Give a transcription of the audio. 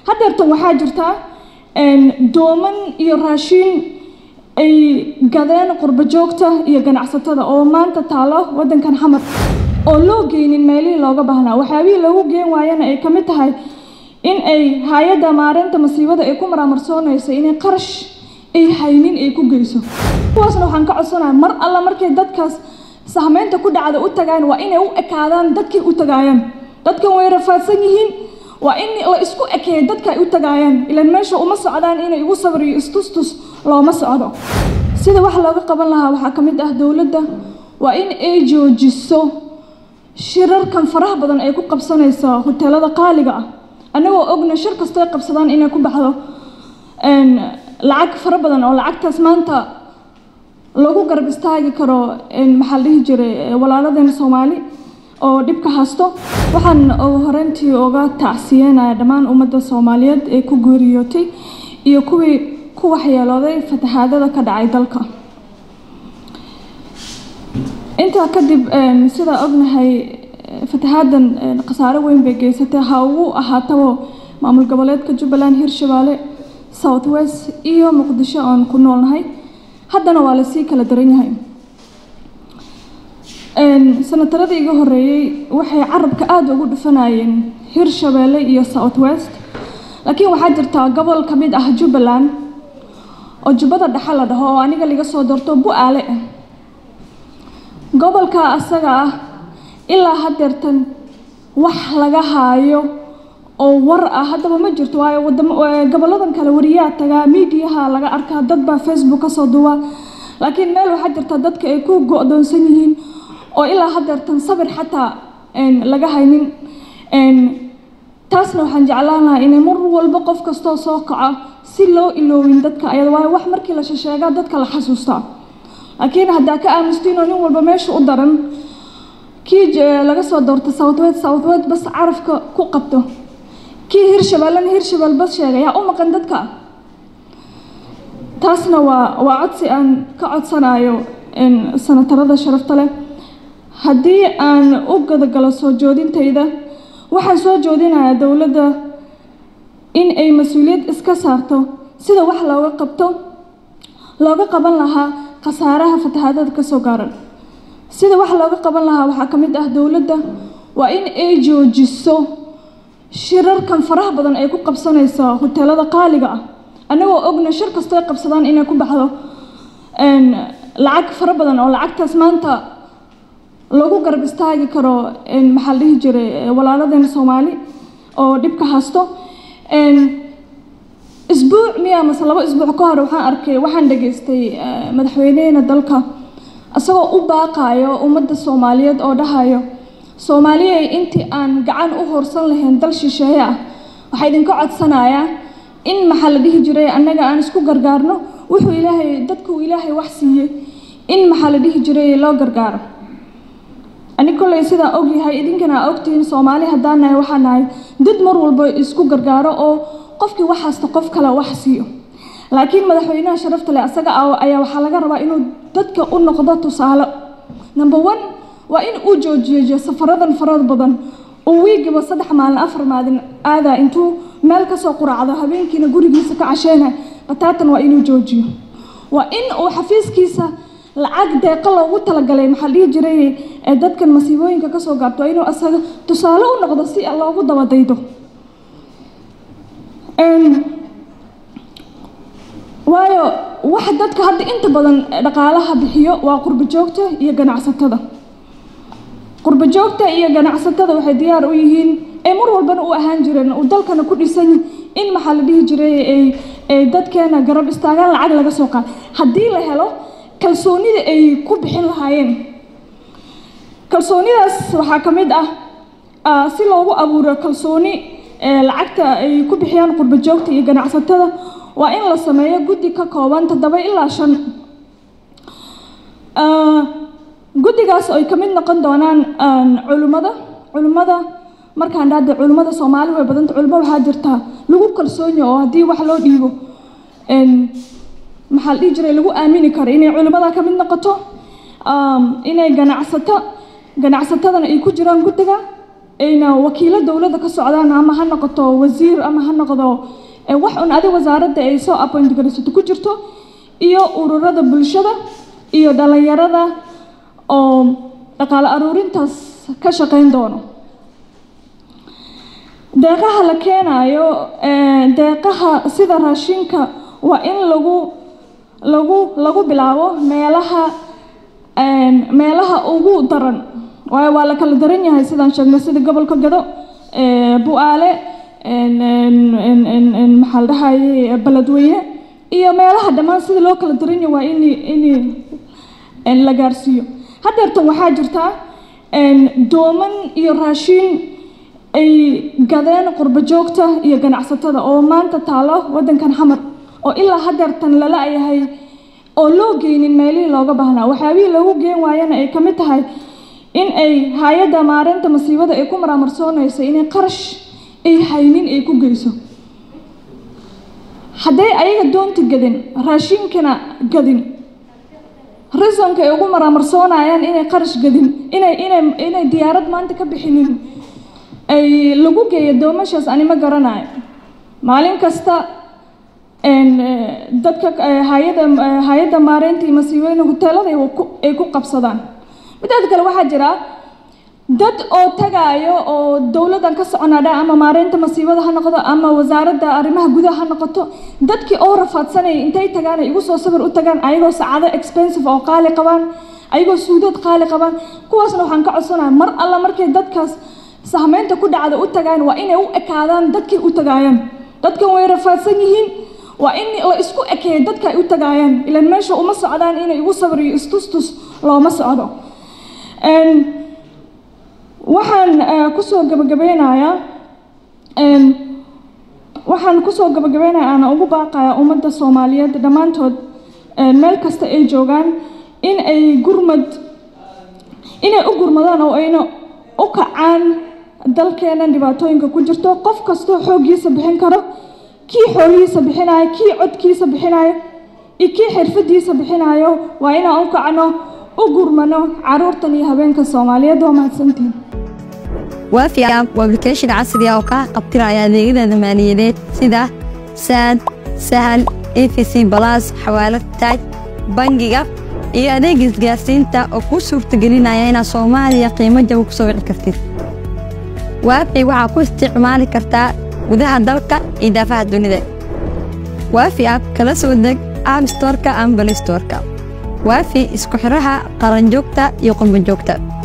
haddeertan waxaa jirta dooman iyo raashiin ay gadeen qurbo joogta iyo ganacsatada oo maanta taalo waddankan xamar oo loo geynin meelihii looga baahnaa waxyaabihii loogu geen waayana ay ka mid tahay in ay hay-adda maareynta masiibada ay ku maraamarsoonayso inay qarash ay haynin ay ku geyso kuwaasna waxaan ka codsanahay mar alla markay dadkaas sahmeynta ku dhacda u tagaan waa inay u ekaadaan dadkay u tagaayaan dadkan way rafaadsan yihiin waa in la isku ekeeyo dadka ay u tagaayaan ilaan meesha uma socdaan inay igu sabriyo istustus looma socdo sida wax looga qaban lahaa waxaa ka mid ah dowladda waa in ay joojiso shirarkan faraha badan ay ku qabsanayso hoteelada qaaliga ah annagoo ogna shir kastoy qabsadaan inay ku baxdo lacag fara badan oo lacagtaas maanta lagu garab istaagi karo maxaa la dhihi jiray walaaladeena soomaali oo dhibka haysto waxaan horeyntii uga tacsiyeynaya dhammaan ummadda soomaaliyeed ee ku geeriyootay iyo kuwii ku waxyeelooday fatahaadada ka dhacay dalka intaa kadib sidaa ognahay fatahaadan khasaare weyn bay geysatay ha ugu ahaatabo maamul goboleedka jubbaland hirshabeelle south west iyo muqdisho oon ku noolnahay haddana waa lasii kala daran yahay sanataradii iga horeeyey waxay carabka aada ugu dhufanayeen hirshabeelle iyo south west laakiin waxaa jirtaa gobol ka mid ah jubbaland oo jubbada dhexe la dhaho oo aniga laga soo doorto bu-aale ah gobolka asaga ah ilaa haddeertan wax laga haayo oo war ah haddaba ma jirto waayo goboladan kale wariyaa tagaa miidiyaha laga arkaa dad baa facebook kasoo duwa laakiin meel waxaa jirta dadka ay ku go-doonsan yihiin oo ilaa haddeertan sabir xataa laga haynin taasna waxaan jeclaan lahaa inay mar walba qof kastoo soo kaco si loo iloowin dadka ayada waayo wax markii la shasheegaa dadka la xasuustaa laakiin haddaa ka aamustiinoo nin walba meesha u daran kii laga soo doorta southwest southwest bas carafka ku qabto kii hirshabeellena hirshabelle bas sheega yaa u maqan dadka taasna waa waa codsi aan ka codsanayo sanatarada sharafta leh haddii aan u gadagalo soo joodintayda waxaan soo joodinayaa dowladda in ay mas-uuliyad iska saarto sida wax looga qabto looga qaban lahaa khasaaraha fatahaadada kasoo gaaran sida wax looga qaban lahaa waxaa ka mid ah dowladda waa in ay joojiso shirarkan faraha badan ay ku qabsanayso hoteelada qaaliga ah annagoo ogna shir kastoy qabsadaan inay ku baxdo lacag fara badan oo lacagtaas maanta lagu garab istaagi karo maxaa la dhihi jiray walaaladeena soomaali oo dhibka haysto isbuuc miya mase labo isbuuc ka hor waxaan arkay waxaan dhageystay madaxweyneheena dalka isagoo u baaqayo ummadda soomaaliyeed oo dhahayo soomaaliyey intii aan gacan u horsan lahayn dal shisheeye ah waxaa idinka codsanayaa in maxaa la dhihi jiray annaga aan isku gargaarno wuxuu ilaahay dadkuu ilaahay wax siiyey in maxaa la dhihi jiray loo gargaaro anig kolley sidaa ogyahay idinkana aa ogtihiin soomaali haddaan nahay waxaa nahay dad mar walba isku gargaaro oo qofkii wax haysta qof kale wax siiyo laakiin madaxweynaha sharafta leh asaga ayaa waxaa laga rabaa inuu dadka u noqdo tusaale number one waa in uu joojiyo safaradan farada badan uu wiigiba saddex maalin afar maalin aadaa intuu meel kasoo quraacdo habeenkiina gurigiisa ka casheyna bataatan waa inuu joojiyo waa in uu xafiiskiisa lacag deeqo loogu talagalay maxaa dhihi jiray dadkan masiibooyinka kasoo gaarto waa inuu asaga tusaale u noqdo si loogu dabadaydo waayo wax dadka hadda inta badan dhaqaalaha bixiyo waa qurbo joogta iyo ganacsatada qurbo joogta iyo ganacsatada waxay diyaar u yihiin ee mar walbana u ahaan jireen uu dalkana ku dhisan in maxaa la dhihi jiray ay dadkeena garab istaagaan lacag laga soo qaad haddii la helo kalsoonida ay ku bixin lahaayeen kalsoonidaas waxaa ka mid ah si loogu abuuro kalsooni lacagta ay ku bixiyaan qurbo joogta iyo ganacsatada waa in la sameeyo guddi ka kooban toddoba ilaa shan guddigaas ay ka mid noqon doonaan culimmada culimmada markaan dhahda culimmada soomaali way badanta culimo waxaa jirtaa lagu kalsoonyo oo haddii wax loo dhiibo maxaa la dhihi jiray lagu aamini karo inay culimmada ka mid noqoto inay ganacsato ganacsatadana ay ku jiraan guddiga ayna wakiilo dowladda ka socdaan ama ha noqoto wasiir ama ha noqdo wax un adi wasaaradda ay soo appoint garaysato ku jirto iyo ururada bulshada iyo dhalinyarada oo dhaqaale aruurintaas ka shaqayn doono deeqaha la keenayo deeqaha sida raashinka waa in lagu lagu lagu bilaabo meelaha meelaha ugu daran waayo waa la kala daran yahay sidaan sheegnay sida gobolka gado bu-aale maxaa la dhahaye beledweyne iyo meelaha dhammaan sida loo kala daran yahay waa in in la gaarsiiyo haddeertan waxaa jirtaa dooman iyo raashin ay gadeen qurbo joogta iyo ganacsatada oo maanta taalo waddankan xamar oo ilaa haddeertan lala yahay oo loo geynin meelihii looga baahnaa waxyaabihii loogu geen waayana ay ka mid tahay in ay hay-adda maareynta masiibada ay ku maraamarsoonayso inay qarash ay haynin ay ku geyso hadday ayaga doonta gadin raashinkana gadin risonka ay ugu maraamarsoonayaan inay qarash gadin inay inay inay diyaarad maanta ka bixinin ay lagu geeyo doomashaas anima garanayo maalin kasta dadka hay-ada hay-adda maareynta iyo masiibooyina hoteelada ay ku qabsadaan midaada kale waxaa jira dad oo tagaayo oo dowladdan ka soconadha ama maareynta masiibada ha noqdo ama wasaaradda arrimaha gudaha ha noqoto dadkii oo rafaadsanaya intay tagaan ay igu soo sawir u tagaan ayagoo saacado expensive oo qaali qabaan ayagoo suudood qaali qabaan kuwaasna waxaan ka codsanaya mar alla markay dadkaas sahmeynta ku dhacda u tagaan waa inay u ekaadaan dadkay u tagaayaan dadkan way rafaadsan yihiin waa in la isku ekeeyo dadka ay u tagaayaan ilan meesha uma socdaan inay igu sawir iyo istustus looma socdo waxaan kusoo gabagabeynayaa waxaan kusoo gabagabeynaya aana ugu baaqaya ummadda soomaaliyeed dhammaantood meel kasta ay joogaan in ay gurmad inay u gurmadaan oo ayna u kacaan dalkeenan dhibaatooyinka ku jirto qof kastoo xooggiisa bixin karo kii xoolihiisa bixinayo kii codkiisa bixinayo iyo kii xirfadiisa bixinayo waa inaan u kacno u gurmano caruurtan iyo habeenka soomaaliyeed waa mahadsantihin waafi app waa application casri ah oo kaa qabtiraya adeegyada maaliyadeed sida saad sahal efc balas xawaalad taaj bangiga iyo adeega isgaarsiinta oo kuu suurtagelinaya inaad soomaaliya qiimo jaba ku soo wici kartid waafi waxaa ku isticmaali kartaa gudaha dalka iyo daafaha dunida waafi app kala soo deg app storka ama balistorka waafi isku xidhaha qaranjoogta iyo qurbanjoogta